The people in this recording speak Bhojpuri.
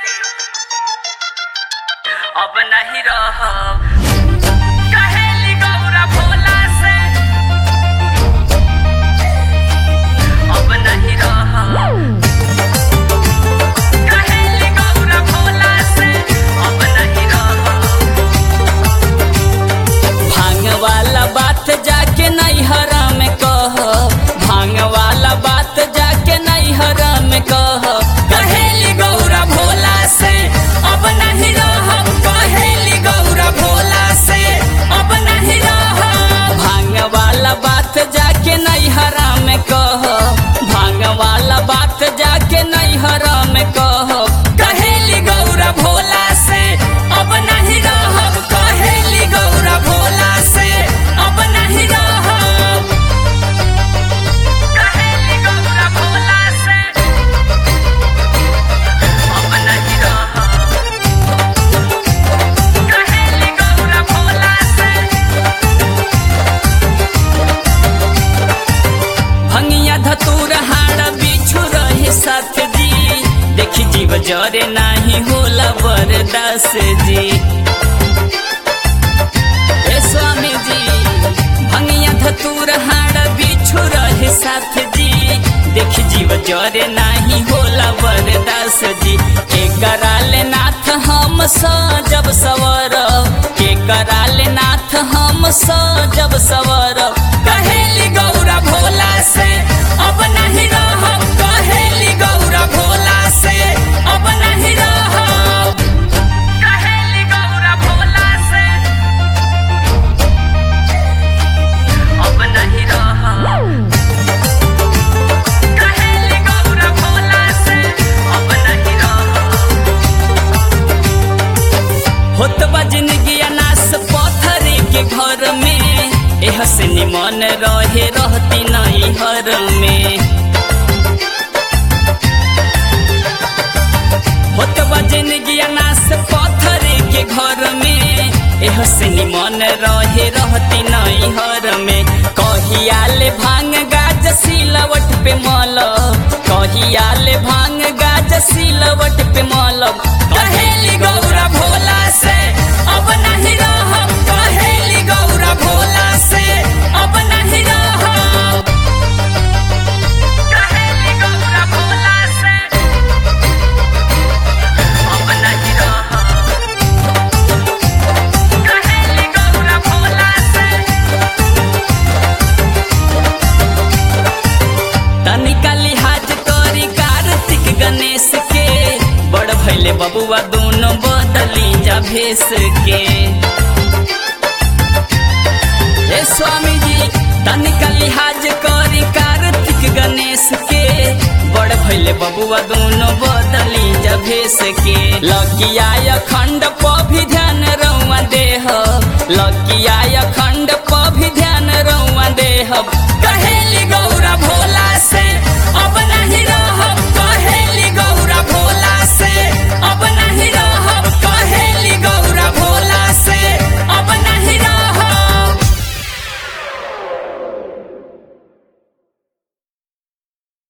अब नहीं रह कहेली गौरा भोला से अब नहीं रह कहेली गौरा भोला से अब नहीं रह भांग वाला बात जाके नैहर में कह भांग वाला बात जाके नैहर में कह कहेली गौरा भोला से अब नहीं रह कहेली गौरा भोला से अब नहीं रह भांग वाला बात जाके नैहर में कह भांग वाला बात जाके नैहर में कह कहेली गौरा भोला से अब नहीं रह कहेली गौरा भोला से अब नहीं रह कहेली गौरा भोला से अब नहीं रह कहेली गौरा भोला से भंगिया धतूर हाड़ बिछु रहे साथ जी देखी जीव जरे नाही होला बरदास जी ए स्वामी जी भंगिया धतूर हाड़ बिछु रहे साथ जी देखी जीव जरे नाही होला बरदास जी के कराले नाथ हम जब सवर के कराले नाथ हम जब सवर कहेली गौरा भोला से अब नहीं रह कहेली गौरा भोला से अब नहीं रह कहेली गौरा भोला से अब नहीं रह कहेली गौरा भोला से अब नहीं रह होत बा जिंदगी अनास पत्थर के घर में एह से निमन रहे रहती नहीं हर में होत बा जिंदगी अनास पत्थर के घर में एह से निमन रहे रहती नहीं हर में कहियाले भांग गाज सिलवट पे मल कहियाले भांग गाज सिलवट पे मल कहेली गौरा भोला से अब नहीं रह कहेली गौरा भोला से अब नहीं रह कहेली गौरा भोला से अब नहीं रह कहेली गौरा भोला से तनिका लिहाज करी कार्तिक गणेश के बड़ भैले बबुआ दोनों बदली जा भेस के ए स्वामी जी तनिका लिहाज करी कार्तिक गणेश के बड़ भैले बबुआ दोनों बदली जा भेस के लगिया अखंड प भी ध्यान रउआ देह लगिया